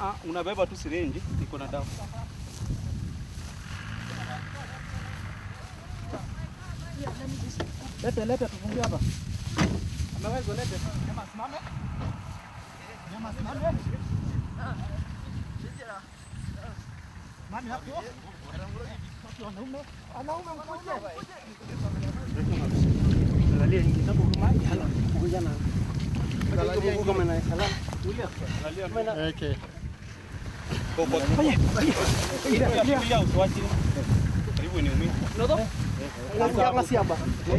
ah, unabeba tu sirenji iko na dawa. Lete lete tufungie hapa. Ameweza lete. Kama simame. Kama simame. Mami hapo. Wanaume, wanaume mkuje. Angalia hii kitabu kama hii. Hala, kuja na. Angalia hii kama na salama. Angalia. Okay. Shikilia usiwache. Karibu niumie. Nasikia siapa.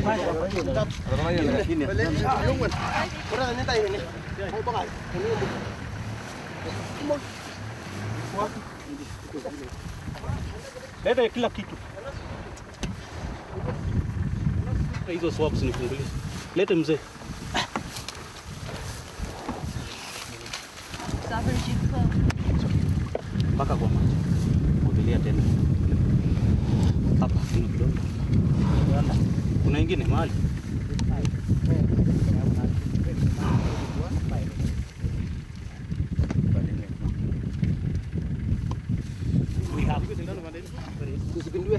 Leta kila kitu. Hizo swabs nifungulie. Lete mzee. Mpaka kwa maji. Kubilia tena. Hapa kuna kidogo. Kuna ingine mahali. Usipindue.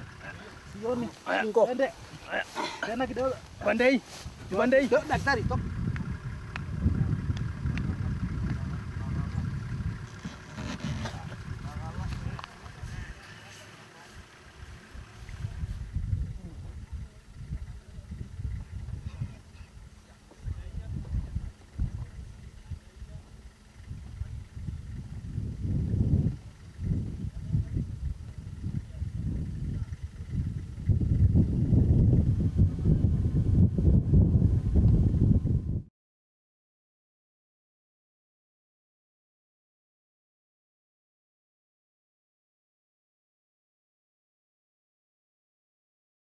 Sioni. Ngo. Ende. Tena kidogo. Pande hii. Pande hii. Daktari, toka.